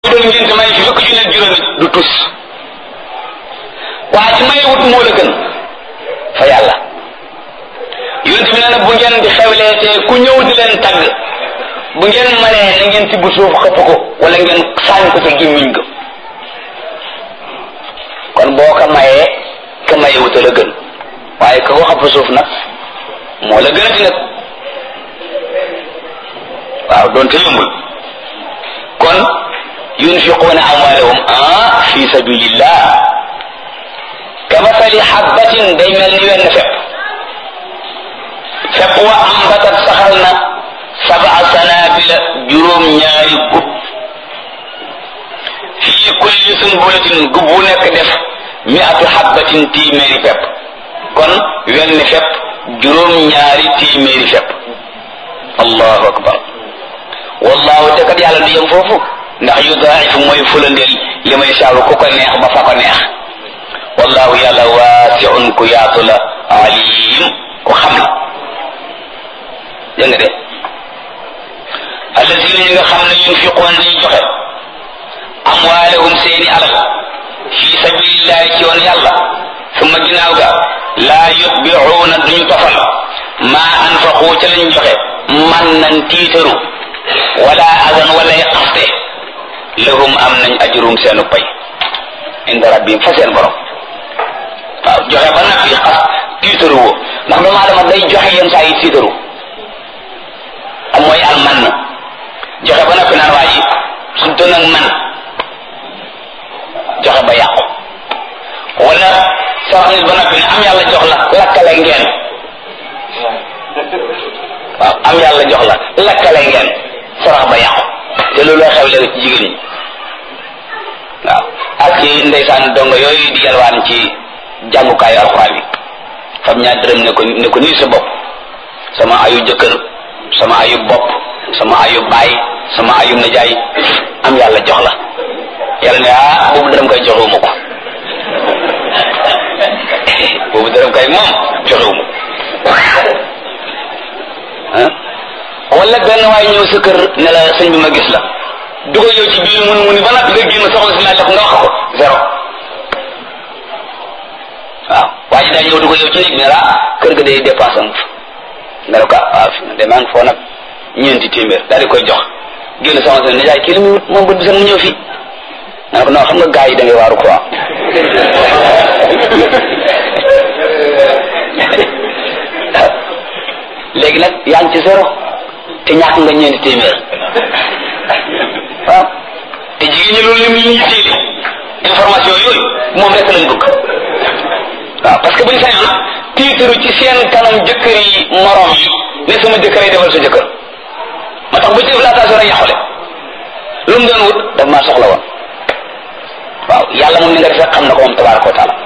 doon ngénte may fi fukki junne juróomi du tus waa ci may wut moo la gën fa yàlla yonent bi nee na bu ngeen di xewleetee ku ñëw di leen tagg bu ngeen mënee na ngeen tibb suuf xëpp ko wala ngeen sànni ko ca gémmiñ ga kon boo ko mayee ka maye wuta la gën waaye ka ko xëpp suuf nag moo la gën a ti nag waaw doonte yombul kon yunfiquuna amwaalahum ah fi sabilillah kamasali habbatin day mel ni wenn fepp fepp wa ambatat saxal na sab'a sanabila juróom ñaari gub fii kulli sunbulatin gub bu nekk def mi'atu habbatin téeméeri fepp kon wenn fepp juróom ñaari téeméeri fepp allahu akbar wallahu te kat yàlla du yem foofu ndax yudaa'ifu mooy fulandeel li may saaru ku ko neex ba fa ko neex wallahu yàlla waasiun ku yaatu la alim ku xam la dégg nga de alladina ñi nga xam ne yunfiquuna dañuy joxe amwaalahum seeni alal fi sabilillahi ci yoon yàlla summa ginnaaw ga laa yutbicuuna duñu tofal maa anfaqu ca lañ joxe man nan tiitaru wala adan walay xaste lahum am nañ ajrum seenu pay inda rabbihim fa seen borom waaw joxe ba nag yi xas tiitaru woo ndax doomu aadama day joxe yenn saa yi tiitaru am mooy al man joxe ba noppi naan waa ji suñ doon ak man joxe ba yàqu wala sarax nit ba noppi ne am yàlla jox la lakkale ngeen waaw am yàlla jox la lakkale ngeen sarax ba yàqu te loolu xew léegi ci jigéen ñi waaw ak ci ndeysaan dongo yooyu di yalwaan ci jàngukaayu alxuraan yi fam ñaar dërëm ne ko ne ko nii sa bopp sama ayu jëkkër sama ayu bopp sama ayu baay sama ayu najaay am yàlla jox la yàlla ne ah boobu dërëm koy joxewuma ko boobu dërëm koy moom joxewuma ko wala benn waay ñëw sa kër ne la sëñ bi ma gis la dugal yow ci biir mun mu ni ba noppi nga génn soxla si laaj nga wax ko zéro waaw waa ji daa ñëw dugal yow ci néeg bi ne la kër ga day dépense am nga ne ko waaw fi de maa ngi foo nag ñeenti téeméer daal di koy jox génn soxla si ne jaay kii li muy wut moom bët bi sax mu ñëw fii nga ne ko non xam nga gars yi da ngay waaru quoi léegi nag yaa ngi ci zéro te ñàkk nga ñeenti téeméer waaw te jigéen ñi loolu lim li ñu téeli information yooyu moom rek lañ bëgg waaw parce que bu ñu sañoon tiitaru ci seen kanam jëkkër yi morom yi ne sama jëkkër yi defal sa jëkkër ma tax bu ci def laatation rek yàqule lu mu doon wut daf maa soxla woon waaw yàlla moom ni nga defee xam na ko moom tabaraka wa taala